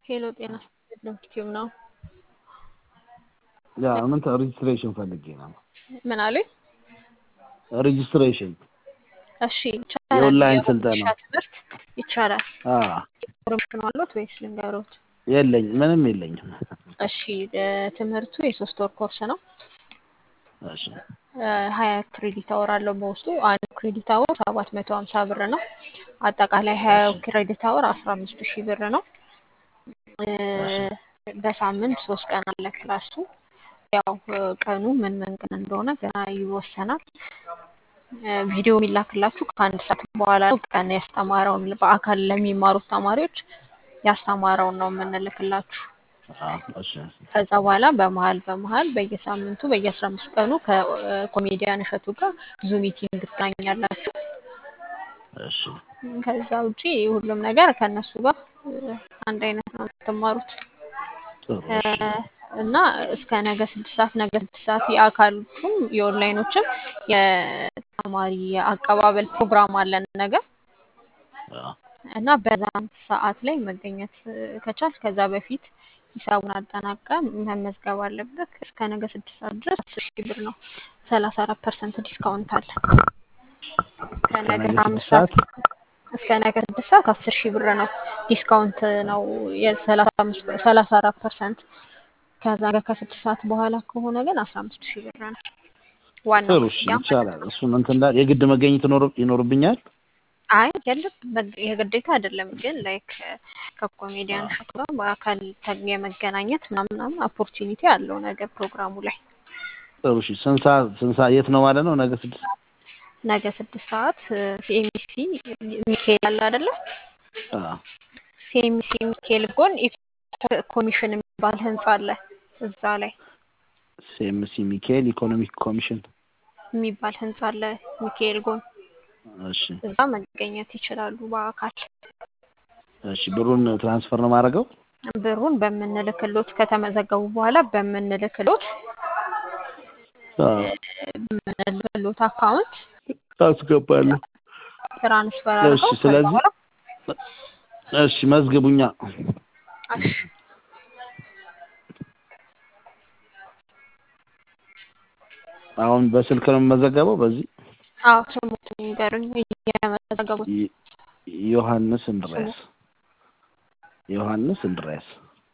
ሄሎ ጤና ዩቲዩብ ነው። ያ ምን ሬጅስትሬሽን ፈልጌ ነው። ምን አሉኝ? ሬጅስትሬሽን እሺ ይቻላል። የኦንላይን የሆነ ስልጠና ሻ ትምህርት ይቻላል። አ ኢንፎርሜሽን አሉት ወይስ ልንገሮት? የለኝ ምንም የለኝም። እሺ እ ትምህርቱ የሶስት ወር ኮርስ ነው። እሺ እ ሀያ ክሬዲት አወር አለው በውስጡ። አንዱ ክሬዲት አወር ሰባት መቶ ሀምሳ ብር ነው። አጠቃላይ ሀያው ክሬዲት አወር አስራ አምስት ሺህ ብር ነው። እ በሳምንት ሶስት ቀን አለ ክላሱ። ያው እ ቀኑ ምን ምን ቀን እንደሆነ ገና ይወሰናል። እ ቪዲዮ የሚላክላችሁ ከአንድ ሰዓት በኋላ ነው። ቀን ያስተማረውን በአካል ለሚማሩት ተማሪዎች ያስተማረውን ነው የምንልክላችሁ። አ እሺ ከዛ በኋላ በመሀል በመሀል በየሳምንቱ በየአስራ አምስት ቀኑ ከኮሜዲያን እሸቱ ጋር ዙም ሚቲንግ ትገናኛላችሁ። እሺ ከዛ ውጪ ሁሉም ነገር ከእነሱ ጋር እ አንድ አይነት ነው የምትማሩት ጥሩ እ እሺ እና እስከ ነገ ስድስት ሰዓት ነገ ስድስት ሰዓት የአካሎቹም የኦንላይኖችም የተማሪ አቀባበል ፕሮግራም አለን ነገ አ እና በዛን ሰዓት ላይ መገኘት እ ከቻል ከዛ በፊት ሂሳቡን አጠናቀ መመዝገብ አለበት። እስከ ነገ ስድስት ሰዓት ድረስ አስር ሺህ ብር ነው። ሰላሳ አራት ፐርሰንት ዲስካውንት አለ። ከነገ ከነገ አስራ አምስት ስድስት ሰዓት ሰዓት እስከ ነገ ስድስት ሰዓት አስር ሺህ ብር ነው። ዲስካውንት ነው የሰላሳ አምስት ሰላሳ አራት ፐርሰንት። ከዛ ጋር ከስድስት ሰዓት በኋላ ከሆነ ግን አስራ አምስት ሺህ ብር ነው ዋናው ጥሩ እሺ ክፍያ ማለት ይቻላል። ነው። እሱን እንትን እንዳል የግድ መገኘት ይኖር- ይኖርብኛል። አይ የለም በግ- የግዴታ አይደለም፣ ግን ላይክ ከኮሜዲያን አ እሸቱ ጋር በአካል ተ- የመገናኘት ምናምን ምናምን ኦፖርቹኒቲ አለው ነገ ፕሮግራሙ ላይ ጥሩ እሺ ስንት ሰዓት ስንት ሰዓት የት ነው ማለት ነው? ነገ ስድስት ነገ ስድስት ሰዓት ሲኤምሲ ሚካኤል አለ አይደለ? አ ሲኤምሲ ሚካኤል ጎን ኢኮ- ኮሚሽን የሚባል ህንጻ አለ። እዛ ላይ ሲኤምሲ ሚካኤል ኢኮኖሚክ ኮሚሽን የሚባል ህንጻ አለ ሚካኤል ጎን። እሺ እዛ መገኘት ይችላሉ በአካል። እሺ ብሩን ትራንስፈር ነው የማደርገው? ብሩን በምንልክሎት ከተመዘገቡ በኋላ በምንልክሎት አ በምንልክሎት አካውንት አስገባለሁ። ትራንስፈር እሺ አድርገው ከዛ ስለዚህ በኋላ እሺ መዝግቡኛ። እሺ አሁን በስልክ ነው የምመዘገበው። በዚህ አዎ ስሙትን ይንገሩኝ እየመዘገቡት ይ- ዮሐንስ ስሙ እንድርያስ ዮሐንስ እንድርያስ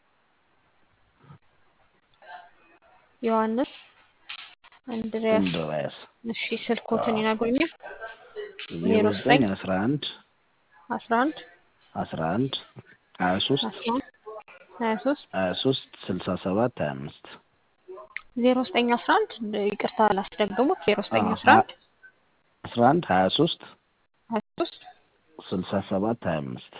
ዮሐንስ እንድሪያስ እንድርያስ እሺ ስልኮትን ይነግሩኛል ዜሮ ዜሮ ዘጠኝ ዘጠኝ አስራ አንድ አስራ አንድ አስራ አንድ ሀያ ሶስት አስራ አንድ ሀያ ሶስት ሀያ ሶስት ስልሳ ሰባት ሀያ አምስት ዜሮ ዘጠኝ አስራ አንድ ይቅርታ ላስደግሙት ዜሮ ዘጠኝ አስራ አንድ አስራ አንድ ሀያ ሶስት ሀያ ሶስት ስልሳ ሰባት ሀያ አምስት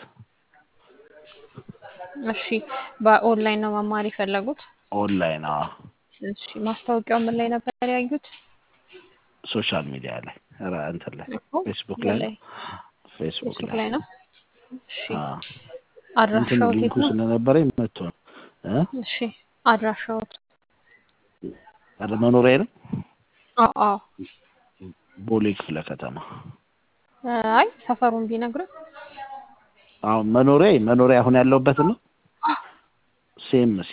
እሺ በኦንላይን ነው መማር የፈለጉት ኦንላይን አዎ እሺ ማስታወቂያው ምን ላይ ነበር ያዩት ሶሻል ሚዲያ ላይ ኧረ እንትን ላይ እኮ ፌስቡክ ምን ላይ ላይ ፌስቡክ ፌስቡክ ላይ ላይ ነው እሺ አዎ እንትን አድራሻዎት የት ሊንኩ ነው ስለነበረኝ መጥቶ ነው እ እሺ አድራሻዎት ኧረ መኖሪያ ነው አዎ አዎ ቦሌ ክፍለ ከተማ አይ ሰፈሩን ቢነግሩኝ አሁን መኖሪያ መኖሪያ አሁን ያለሁበት ነው ሴምሲ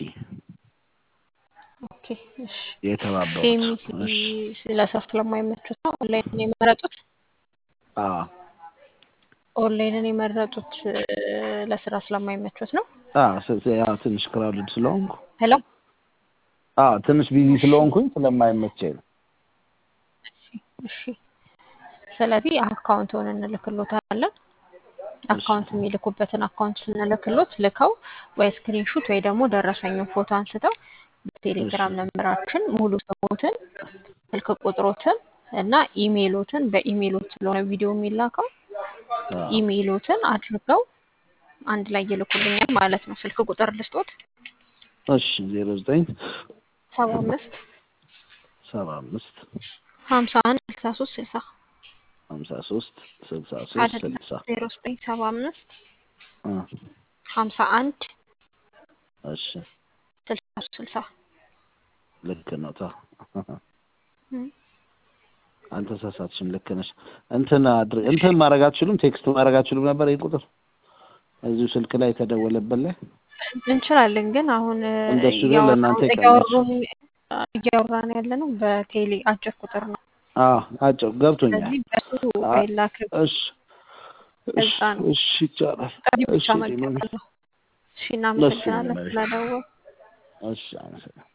ኦኬ እሺ የተባበሩት ሴሚሲ እሺ ለሰው ስለማይመቹት ነው ኦንላይንን የመረጡት አዎ ኦንላይንን የመረጡት እ፣ ለስራ ስለማይመቹት ነው አዎ ስ- ያው ትንሽ ክራውድድ ስለሆንኩ ሄሎ አዎ ትንሽ ቢዚ እሺ ስለሆንኩኝ ስለማይመቸኝ ነው እሺ ስለዚህ አካውንቱን እንልክሎታለን እሺ አካውንት የሚልኩበትን አካውንት ስንልክሎት ልከው ወይ ስክሪንሹት ወይ ደግሞ ደረሰኙን ፎቶ አንስተው እሺ በቴሌግራም ነምበራችን ሙሉ ስሞትን ስልክ ቁጥሮትን እና ኢሜይሎትን በኢሜይሎት ስለሆነ ቪዲዮ የሚላከው አዎ ኢሜይሎትን አድርገው አንድ ላይ ይልኩልኛል ማለት ነው። ስልክ ቁጥር ልስጦት እሺ ዜሮ ዘጠኝ ሰባ አምስት ሰባ አምስት ሀምሳ አንድ ስልሳ ሶስት ስልሳ ሀምሳ ሶስት ስልሳ ሶስት አይደለም ስልሳ ዜሮ ዘጠኝ ሰባ አምስት አ ሀምሳ አንድ እሺ ስልሳ ሶስት ስልሳ ልክ ነው ታ እም። አልተሳሳትሽም ልክ ነሽ እንትን አድር- እንትን ማድረግ አትችሉም ቴክስት ማድረግ አትችሉም ነበር ይህ ቁጥር እዚሁ ስልክ ላይ የተደወለበት ላይ እንችላለን ግን አሁን እ፣ እንደሱ ቢሆን እያወራ ለእናንተ ይቀላል። እያወሩን እያወራን ያለ ነው በቴሌ አጭር ቁጥር ነው። አዎ አጭር ገብቶኛል። ስለዚህ በሱ አ- አይላክ እሺ እሺ እዛ ነው እሺ ይቻላል። ጥሪ እሺ ብቻ ዲማን መቀበል ነው። እሺ እሺ እናመሰግናለን ዲማን ስለደወል እሺ አመሰግናለሁ።